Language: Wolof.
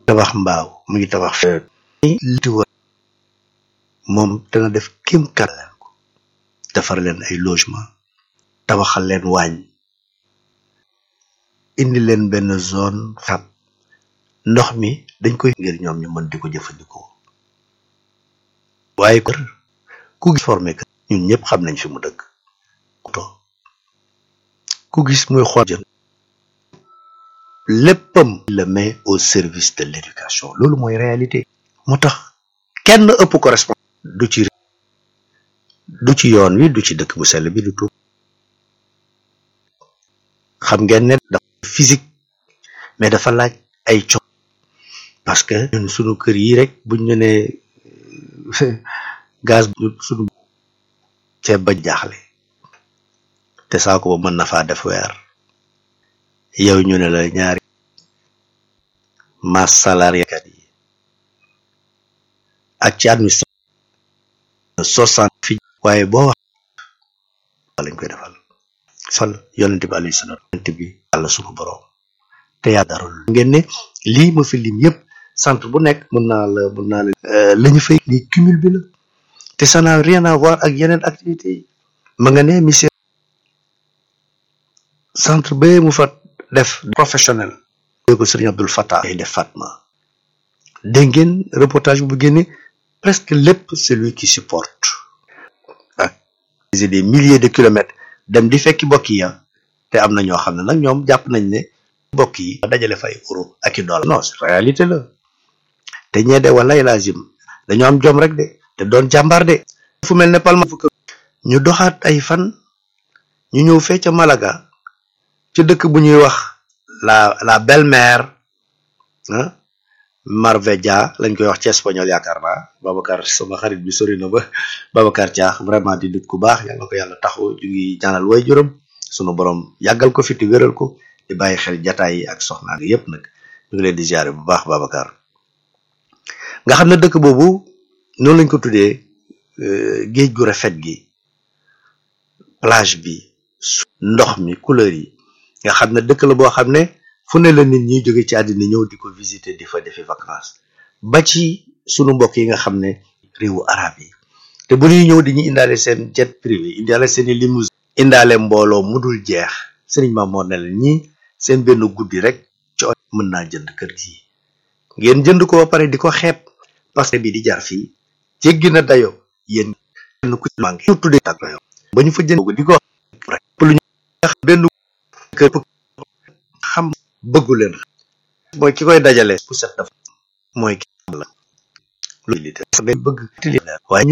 tabax mbaaw mu ngi tabax feet liti wa moom dana def kéem kat leen ko defar leen ay logement tabaxal leen waañ indi leen benn zone xab ndox mi dañ koy ngir ñoom ñu mën di ko jëfandikoo waaye kër ku gis formé kër ñun ñëpp xam nañ fi mu dëkk ku gis muy xool jëm léppam le met au service de l'éducation loolu mooy réalité moo tax kenn ëpp ko responsable du ci du ci yoon wi du ci dëkk bu sell bi du tuub xam ngeen ne dafa physique mais dafa laaj ay co parce que ñun sunu kër yi rek buñ ñu ne gaz sunu ceeb ba jaaxle te saako ba mën na faa def weer yow ñu ne la ñaari masse salariale kat yi ak ci administration soixante fi waaye boo wax lañ koy defal fal yonente bi alayhi salaam yonente bi yàlla sunu boroom te yaa darul ngeen ne lii ma fi lim yëpp centre bu nekk mun naa la mun naa la la ñu fay lii cumul bi la te ça n'a rien à voir ak yeneen activités yi ma nga ne monsieur centre ba mu fa def professionnel ko sëriñ Abdul Fattah ay def Fatma dégg ngeen reportage bu génne presque lépp c'est lui qui supporte ak des milliers de kilomètres dem di fekki bokk yi te am na ñoo xam ne nag ñoom jàpp nañ ne bokk yi dajale fay euro ak i dollar non réalité la te ñee de wala lazim dañoo am jom rek de te doon jàmbaar de fu mel ne Palma ñu doxaat ay fan ñu ñëw fee ca Malaga ci dëkk bu ñuy wax la la belle-mère ah Marbella lañ koy wax ci espagnol yaakaar naa Babacar sama xarit bi sori na ba Babacar Thiax vraiment di nit ku baax yàlla ko yàlla taxu ñu ngi ñaanal way juróom sunu borom yàggal ko fi te wéral ko di bàyyi xel jataay yi ak soxnaa gi yépp nag ñu ngi leen di ziare bu baax Babacar nga xam ne dëkk boobu noonu lañ ko tuddee géej gu rafet gi plage bi ndox mi couleur yi nga xam ne dëkk la boo xam ne fu ne la nit ñi jóge ci àddina ñëw di ko visiter di fa defi vacances ba ci sunu mbokk yi nga xam ne réewu arab yi te bu ñuy ñëw di ñu indaale seen jet privé indaale seeni limousine indaale mbooloo mu dul jeex sëriñ ma moo ne la ñi seen benn guddi rek ci mën naa jënd kër gi ngeen jënd ko ba pare di ko xeeb parce que bi di jar fii jéggi na dayo yéen kenn ku ci manqué ñu tuddee tag dayo ba ñu fa jënd di ko rek lu ñu benn kër xam bëggu leen mooy ki koy dajale bu set dafa mooy ki la loolu bëgg waaye